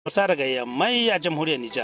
Musa daga yammai a jamhuriyar Nijar.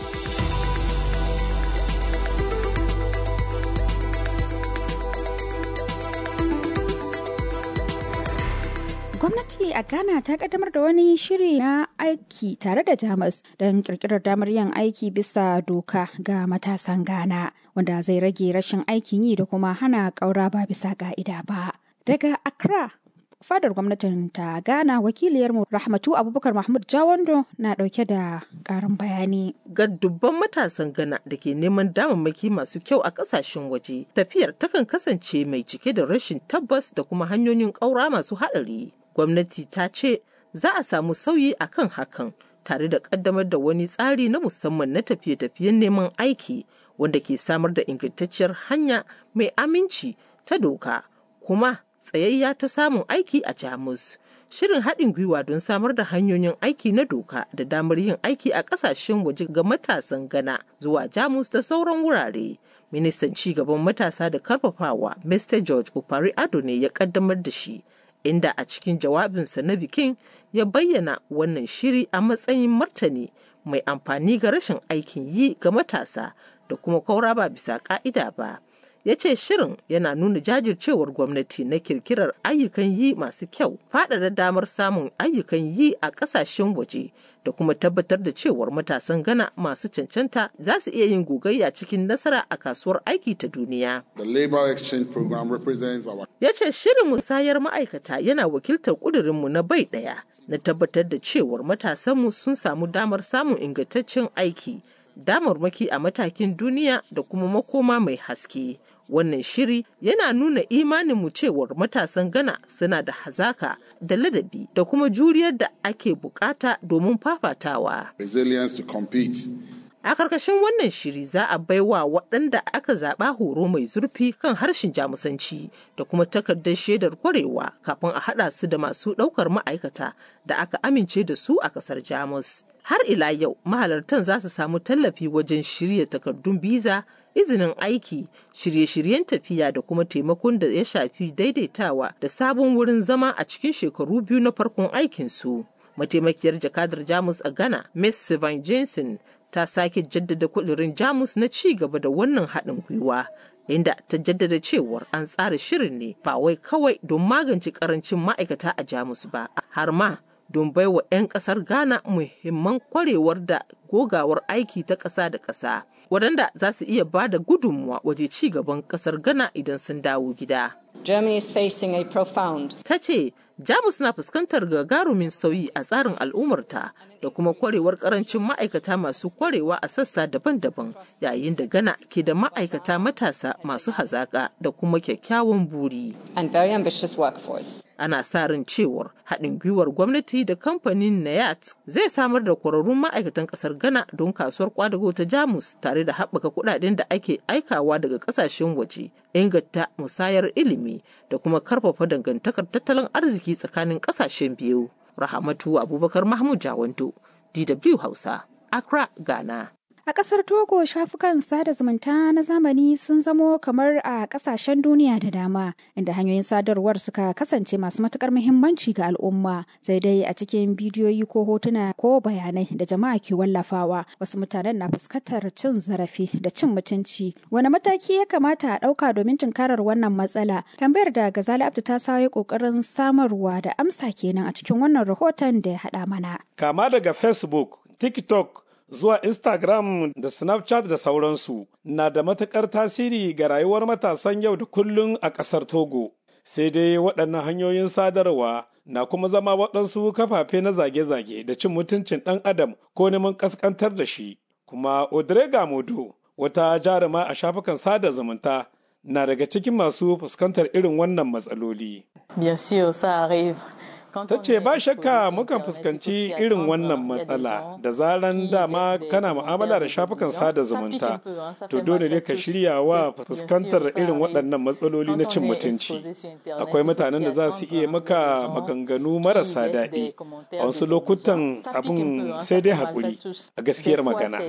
Gwamnati a Ghana ta kaddamar da wani shiri na aiki tare da Jamus don kirkirar damar yin aiki bisa doka ga matasan Ghana wanda zai rage rashin aikin yi da kuma hana ƙaura ba bisa ka'ida ba. Daga Accra, fadar gwamnatin ta Ghana wakiliyarmu Rahmatu Abubakar Mahmud Jawando na ɗauke da ƙarin bayani. Ga dubban matasan Ghana da ke neman damammaki masu kyau a ƙasashen waje, tafiyar takan kasance mai cike da rashin tabbas da kuma hanyoyin ƙaura masu haɗari. gwamnati ta ce za a samu sauyi a kan hakan tare da kaddamar da wani tsari na musamman na tafiye-tafiyen neman aiki wanda ke samar da ingantacciyar hanya mai aminci ta doka kuma tsayayya ta samun aiki a jamus shirin haɗin gwiwa don samar da hanyoyin aiki na doka da damar yin aiki a ƙasashen waje ga matasan gana zuwa jamus da sauran wurare ministan cigaban matasa da karfafawa mr george opari ado ne ya kaddamar da shi inda a cikin jawabinsa na bikin ya bayyana wannan shiri a matsayin martani mai amfani ga rashin aikin yi ga matasa da kuma kaura ba bisa ka'ida ba ya ce shirin yana nuna jajircewar gwamnati na kirkirar ayyukan yi masu kyau faɗaɗa damar samun ayyukan yi a ƙasashen waje da kuma tabbatar da cewar matasan gana masu cancanta za su iya yin gogayya cikin nasara a kasuwar aiki ta duniya. The Labour Exchange Program represents our Ya ce shirin musayar ma'aikata yana wakiltar ƙudurinmu na bai ɗaya na tabbatar da cewar matasanmu sun samu damar samun ingantaccen aiki damarmaki a matakin duniya da kuma makoma mai haske. Wannan shiri yana nuna imaninmu cewar matasan Ghana suna da hazaka da ladabi da kuma juriyar da ake bukata domin fafatawa. resilience to compete. A karkashin wannan shiri za a baiwa waɗanda aka zaɓa horo mai zurfi kan harshen jamusanci da kuma takardar shaidar kwarewa kafin a haɗa su da masu ɗaukar ma'aikata da aka amince da su a ƙasar Jamus. Har ila yau mahalartan za su samu tallafi wajen shirya takardun biza, izinin aiki, shirye-shiryen tafiya da kuma taimakon da ya shafi daidaitawa da sabon wurin zama a cikin shekaru biyu na farkon aikinsu. Mataimakiyar jakadar Jamus a Ghana, Miss Sivan Jensen, ta sake jaddada kudirin jamus na ci gaba da wannan haɗin gwiwa inda ta jaddada cewar an tsara shirin ne ba wai kawai don magance karancin ma'aikata a jamus ba har ma don baiwa 'yan ƙasar ghana muhimman kwarewar da gogawar aiki ta ƙasa da ƙasa waɗanda za su iya ba da gudunmuwa waje ci gaban ƙasar ghana idan sun dawo gida Germany is facing a profound ta ce jamus na fuskantar gagarumin sauyi a tsarin al'ummarta da kuma kwarewar karancin ma'aikata masu kwarewa a sassa daban-daban yayin da gana ke da ma'aikata matasa masu hazaka da kuma kyakkyawan buri and very ambitious workforce. ana sa ran cewar haɗin gwiwar gwamnati da kamfanin nayat zai samar da kwararrun ma'aikatan ƙasar ghana don kasuwar kwadago ta jamus tare da haɓaka kuɗaɗen da ake aikawa daga ƙasashen waje inganta musayar ilimi da kuma karfafa dangantakar tattalin arziki tsakanin ƙasashen biyu rahamatu abubakar mahmud jawanto dw hausa accra ghana A ƙasar Togo shafukan sada zumunta na zamani sun zamo kamar a ƙasashen duniya da dama inda hanyoyin sadarwar suka kasance masu matuƙar muhimmanci ga al'umma sai dai a cikin bidiyoyi ko hotuna ko bayanai da jama'a ke wallafawa wasu mutanen na fuskantar cin zarafi da cin mutunci wani mataki ya kamata a ɗauka domin tunkarar wannan matsala tambayar da Gazali Abdu ta sayo ƙoƙarin samarwa da amsa kenan a cikin wannan rahoton da ya haɗa mana. Kama daga Facebook, TikTok, zuwa Instagram da Snapchat da sauransu na da matuƙar tasiri ga rayuwar matasan yau da kullum a ƙasar Togo. Sai dai waɗannan hanyoyin sadarwa na kuma zama waɗansu kafafe na zage-zage da cin mutuncin ɗan adam ko neman ƙasƙantar da shi. Kuma Odrega Modo, wata jaruma a shafukan sada zumunta, na daga cikin masu fuskantar irin wannan matsaloli. Bien sûr, ça arrive. ta ce ba shakka mukan fuskanci irin wannan matsala da zaran dama kana mu'amala da shafukan sada zumunta to dole ne ka shirya wa fuskantar irin waɗannan matsaloli na cin mutunci akwai mutanen da za su iya maka maganganu marasa daɗi a wasu lokutan abin sai dai haƙuri a gaskiyar magana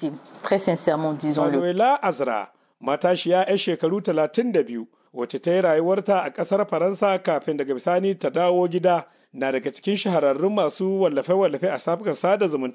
manuela azra matashiya 'yan shekaru 32 wacce ta yi rayuwarta a ƙasar faransa kafin daga bisani ta dawo gida na daga cikin shahararrun masu wallafe-wallafe a safukan sada zumunta